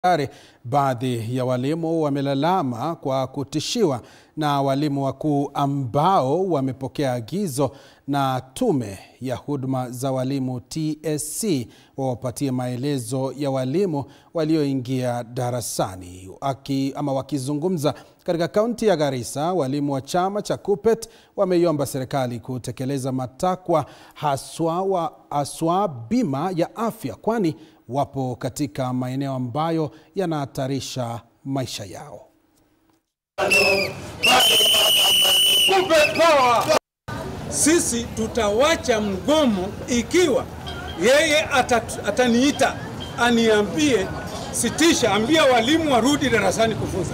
Are, baadhi ya walimu wamelalama kwa kutishiwa na walimu wakuu ambao wamepokea agizo na Tume ya Huduma za Walimu TSC wawapatie maelezo ya walimu walioingia darasani. Aki, ama wakizungumza katika kaunti ya Garissa, walimu wa chama cha KUPPET wameiomba serikali kutekeleza matakwa haswa, wa, haswa bima ya afya kwani wapo katika maeneo ambayo yanahatarisha maisha yao. Sisi tutawacha mgomo ikiwa yeye atat, ataniita aniambie sitisha, ambia walimu warudi darasani kufunza.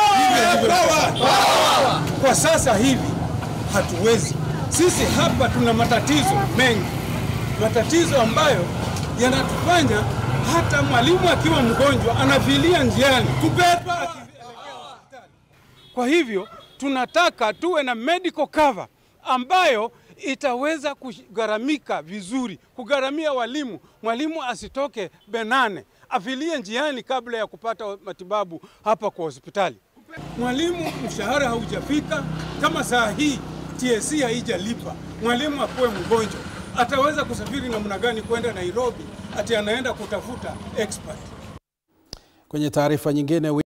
Kwa sasa hivi hatuwezi. Sisi hapa tuna matatizo mengi, matatizo ambayo yanatufanya hata mwalimu akiwa mgonjwa anafilia njiani kubeba. Kwa hivyo tunataka tuwe na medical cover ambayo itaweza kugharamika vizuri, kugharamia walimu. Mwalimu asitoke Benane afilie njiani kabla ya kupata matibabu hapa kwa hospitali. Mwalimu mshahara haujafika, kama saa hii TSC haijalipa, mwalimu akuwe mgonjwa, ataweza kusafiri namna gani kwenda Nairobi ati anaenda kutafuta expert? Kwenye taarifa nyingine